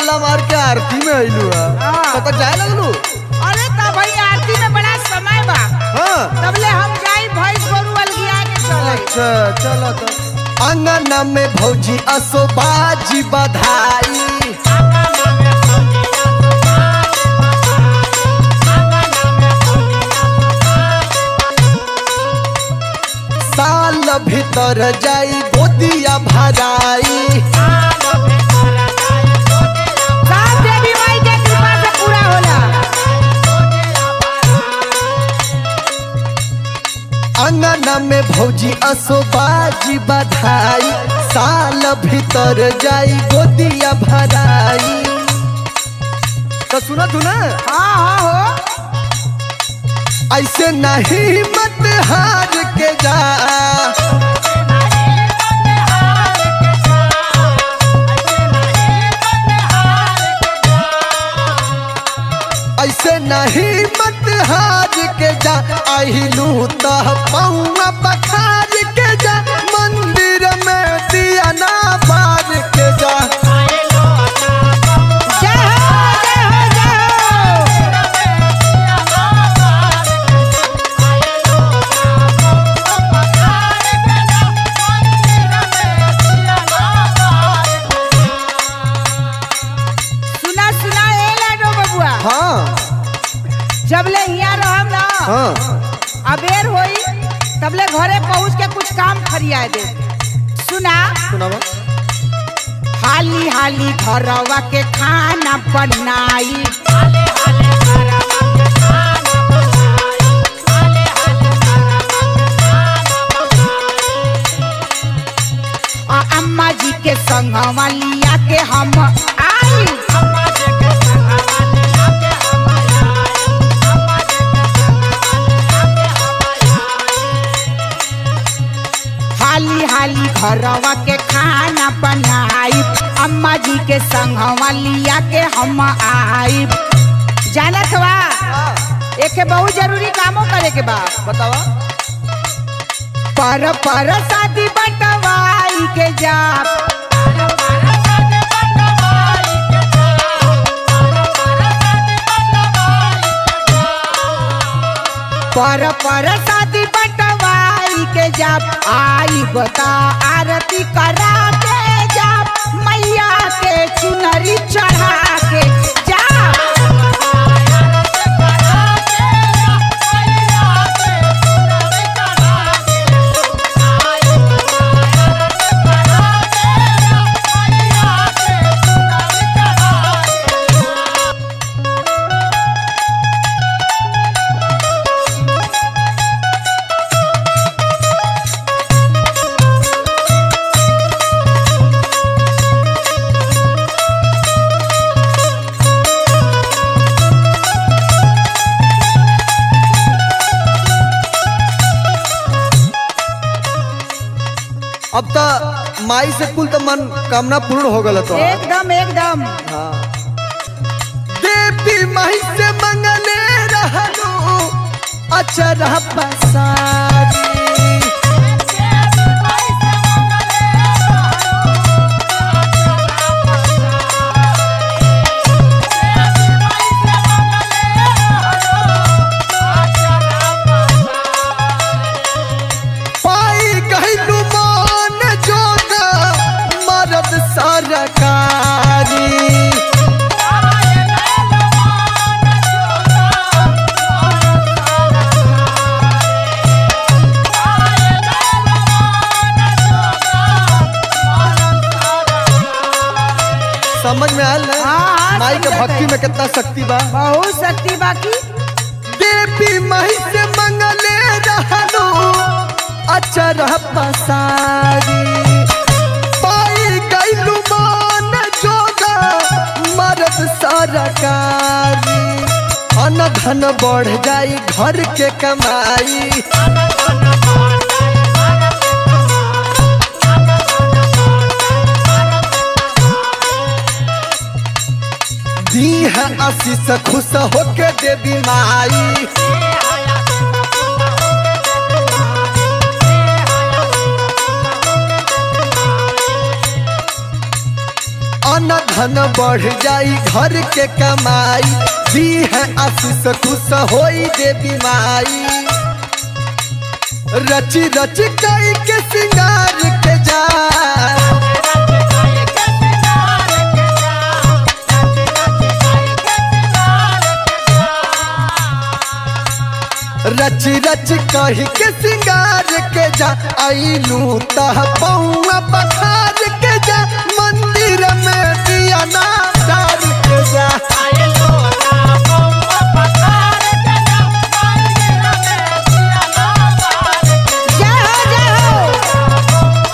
माला मार के आरती में अइलू है हाँ। तो तो जाए लगलू अरे तब भाई आरती में बड़ा समय बा हाँ तबले हम जाई भैंस गोरू अलगिया के चले अच्छा चलो तो अंगना में भौजी असो बाजी बधाई साल भीतर जाई गोदिया भराई सब देवी माई के कृपा से पूरा होला अंगना में भौजी असो बाजी बधाई साल भीतर जाई गोदिया भराई तो सुना तू ना हाँ हाँ हो ऐसे नहीं मत हार के जा ऐसे नहीं मत हार के जा आहिलू तो पौआ पखार के जा मंदिर में दिया ना बार के जा जय हो जय हो जय हो सुना सुना ए लाडो बबुआ हाँ जबले हिया रहम ना हाँ अबेर होई तबले घरे पहुंच के कुछ काम फरिया दे सुना सुनावा हाली हाली घरवा के खाना बनाई आ अम्मा जी के संगवा लिया के हम आई हाली हाली घरवा के खाना बनाई अम्मा जी के संगवा लिया के हम आई जानत बा एक बहुत जरूरी कामो करे के बा बतावा पर पर शादी बटवाई के जा पर पर शादी बटवाई के जब आई बता आरती करा के जब मैया के चुनरी चढ़ा के जा अब तो माई से कुल तो मन कामना पूर्ण हो गल तो एकदम एकदम हाँ। देवी माई से मंगले रहलू अचरा पसारी पाई गइलू मान जोगा मरद सरकारी समझ में आयल ना हाँ, हाँ, माई के समझत भक्ति है। में कितना शक्ति बा बहुत शक्ति बाकी देवी माई से मंगले रहलू अचर पसारी पाई गइलू मान जोगा मरद सरकारी अन धन बढ़ जाई घर के कमाई दी है आशीष खुश होके देवी माई अन धन बढ़ जाई घर के कमाई दी है आशीष खुश होई देवी माई रची रच कई के सिंगार के जा रच रच कही के सिंगार के जा आईलू तह पौआ पखार के जा मंदिर में दिया ना डाल के जा जय हो जय हो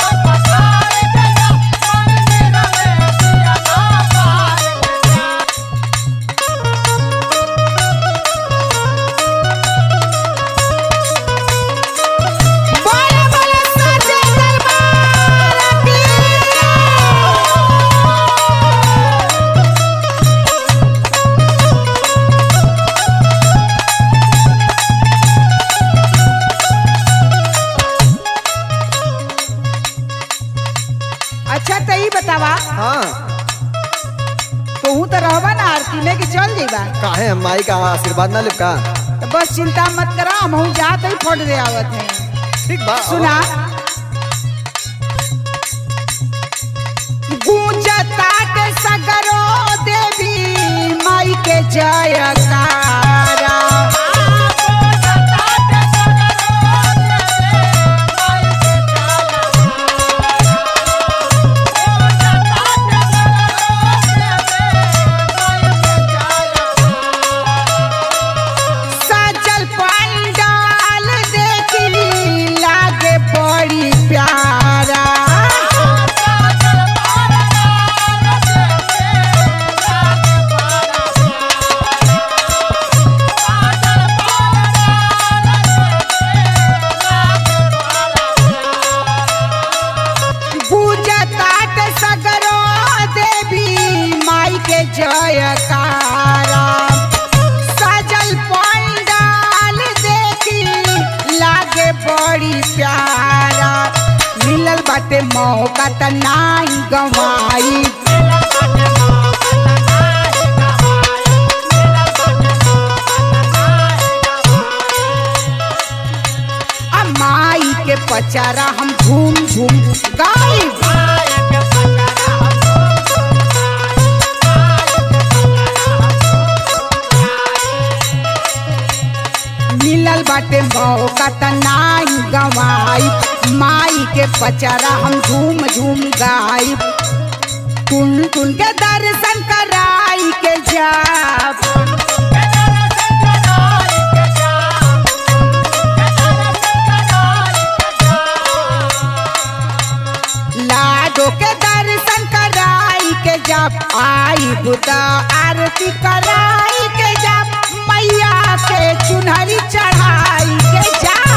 बोले बोले साचे दरबार की अच्छा तो ई बतावा हाँ तो हूँ तो रहबा ना आरती में कि चल जेबा काहे हम माई का आशीर्वाद ना लेब का तो बस चिंता मत करा हम हूँ जात ही फोड़ दे आवत है ठीक बा सुना गूंजता के सगरो देवी माई के जयकारा सजल पंडाल देखी लागे बड़ी प्यारा पूजतात सगरो देवी माई के जयकारा सजल पंडाल देखी लागे बड़ी प्यारा मिलल बाटे मौका त नाही गवाई आ माई के पचारा हम झूम झूम गाई मिलल बाटे मौका त नाही गवाई माई के पचारा हम झूम झूम गाई टुन टुन के दर्शन कराई के जाब लाडो के दर्शन कराई के जब आई बुदा आरती कराई के जब मैया के चुनरी चढ़ाई के जा